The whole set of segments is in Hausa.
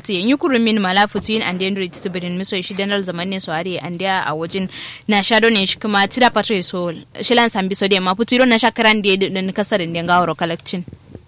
kalakti yin yukuru min mala futuyin and then rich to bedin miso shi denal zaman ne so are and there a wajen na shado ne shi kuma tira patre so shilan sambi so de ma futuro na shakaran de din kasar de ngawro kalakcin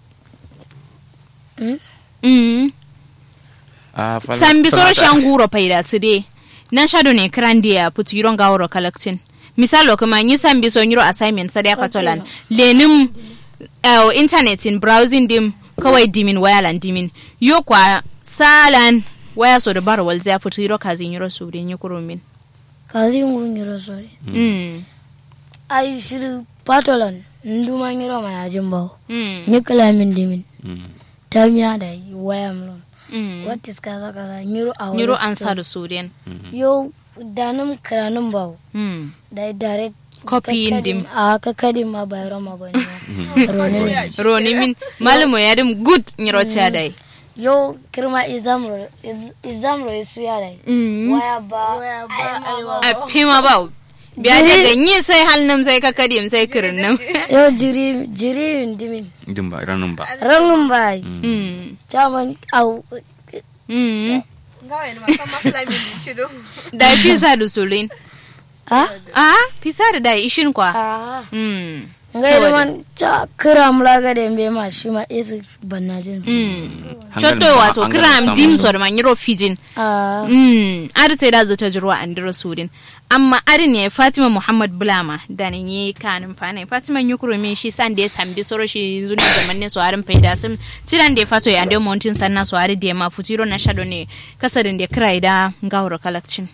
mm Ah, fal- sambi soro falata- shanguro paida today na shado ne krandi ya putu yiro ngawro collecting misalo kuma yi sambi so yiro assignment sada ya patolan lenim uh, internet in browsing dim kawai dimin wayalan dimin yo kwa salan waya so da bar wal zai putu yiro kazin yiro su din yi kurumin kazi ngungiro sore mm ai shiri patolan nduma ngiro ma yajin bawo mm ni kala min dimin Mm. tamiya da waya mlon mm what is kaza kaza ngiro a yiro an sa da su din yo danum kranum bawo mm da direct Copy in dim. a kakadi ma bayro ma goni roni min roni min malamo ya dim good yiro ta dai yo kirma izamro izamro isu ya dai mm waya ba ai ma ba a fima ba biya da ganye sai halnam sai kakadim sai kirinnim yo jiri jiri dimin Din ba ranin ba. ranum bai Mm. chaman au Mm. Ngawa ni makama fulani ni chido. da pisa da sulin ha ah pisa da da ishin kwa ah mm ngai da man cha kira mulaga da mbe ma shi ma isu banajin mm Hankalin chotto sama- wato hankalin kram sama- dim so da manyiro fijin ah mm ar sai da zata jirwa an dira sudin amma arin ne Fatima Muhammad Bulama da ne yi kanin fane Fatima yukuro min shi san da ya sambi soro shi zuni zaman ne so arin faida sim ciran da ya fato ya ande mountain sanna so ari da ma futiro na shado ne kasarin da kira da gawar kalakcin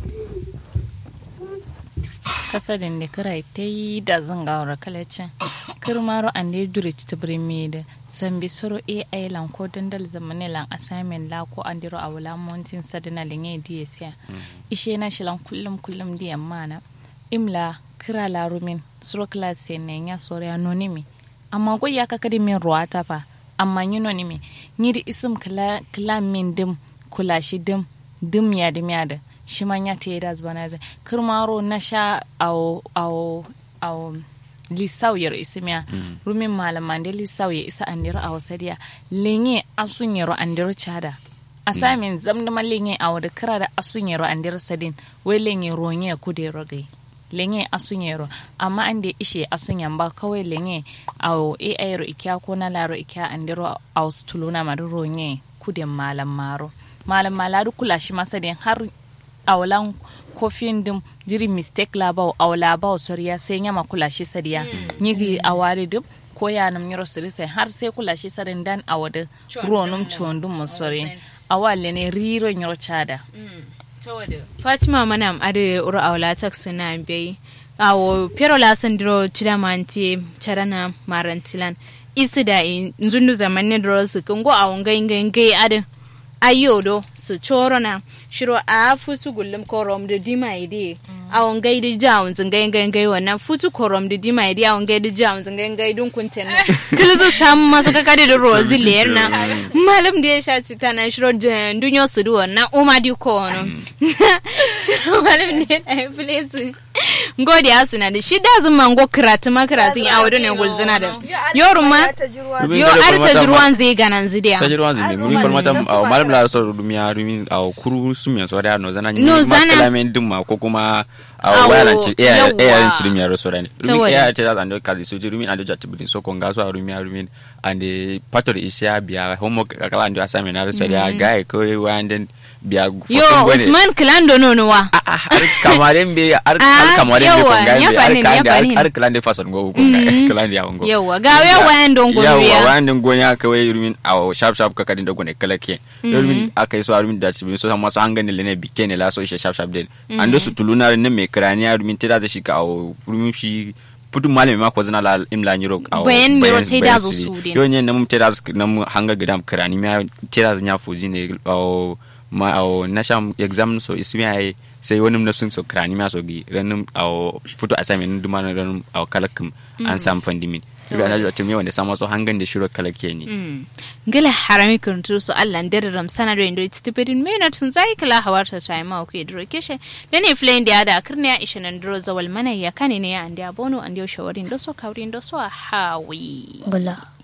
kasarin da kira ta yi da zangawar kalacin kirmaro an da dure ta birni da sambi soro ai lan ko dandal zamane lan assignment la ko an diro awula mountain sadana linge diye siya ishe na shilan kullum kullum diya mana imla kira la rumin suro class ne ya soro ya nonimi amma ko ya kakadi min ruwata fa amma yi nonimi nyiri isim kala kala min dim kula shi dim dim ya dim ya da shi man ya te da zbana da kirmaro na sha au au au lisau yar isimiya rumin malaman da lisau ya isa andiro a wasadiya lenye asun yaro andiro chada asamin zamdama lenye a wada kira da asun yaro andiro sadin wai lenye ronye kude rogai lenye asun yaro amma an da ishe asun yamba kawai lenye au ai ro ikya ko na laro ikya andiro a tuluna madu ronye kudin malam maro malam maladu kula shi masadin har awalan kofin dim jiri mistake labau aw labau soriya sai nyama kula shi sadiya nyigi awari dim ko ya nam nyoro siri sai har sai kula shi sadin dan awada ronum chondum mo sori awale ne riro nyoro chada fatima manam ade uru awla taksi na bai awo pero la sandiro chida manti charana marantilan isi da in zundu zaman ne dro su kungo awon gai gai gai ade ayo do su choro na shiro a futu gullum korom da dima ide awon gai da jawun zin gai gai gai wannan futu korom da dima ide awon gai da jawun zin gai gai dun kunten na kila zu sam masu ka kade da rozi ler na malam da ya sha cita na shiro da dunyo su duwa na uma di ko no shiro malam da ya fule su ngodi asu na da shi da zun mango karatu ma karatu a wurin ne gulzuna da yoru ma yo arta jirwan zai ganan zidiya ta jirwan zimbe ngumi formata aw malam la so dumiya rumi aw kuru sumya so da no zana No, zana- makalamen dumma ko kuma Awo, aw wala ci e yawwa. e ci rumi ro so da ne rumi Saboda. e ta da ando kali so rumi ando jatti budin so ko ngaso rumi rumi ande pator isya biya homework kala ando assignment na so da guy ko wanden biya yo usman kilando nono wa har kamaren be har Ah, har kamaren be ko yawa, ngai ya be banin, ya har banin. har kalande fason go ko ngai kalande ya go yawa ga ya wayan don yawa gobiya wayan din gonya ka wai rumin a sharp sharp ka kadin da gone kala ke rumin aka yi so rumin da ci so sama so hangane le ne bike ne la so she sharp sharp den ando su tuluna ne me kraniya rumin tira da shi ka awo rumin shi putu malami ma ko zana la imla nyiro awo Bayan miro tai da zo su din. yo ne nam tira nam hanga gidam krani ma tira nya fuji ne awo ma awo na sham exam so ismi ai sai wani nafsin so krani ma so gi ranin awo futu assignment duma na ranin awo kalakum an sam fandimin Ibi ana jwa tumi wanda sama so hangan da shiro kala ke ni. gila harami kuntu su allah ndere ram sanado ndo itipedin menat sun zai kala hawarta ta ma ku idro keshe dane flame da ada kirne ya ishe nan dro zawal mana ya kane ne ya andi abono andi shawarin do so kawrin do so hawi gula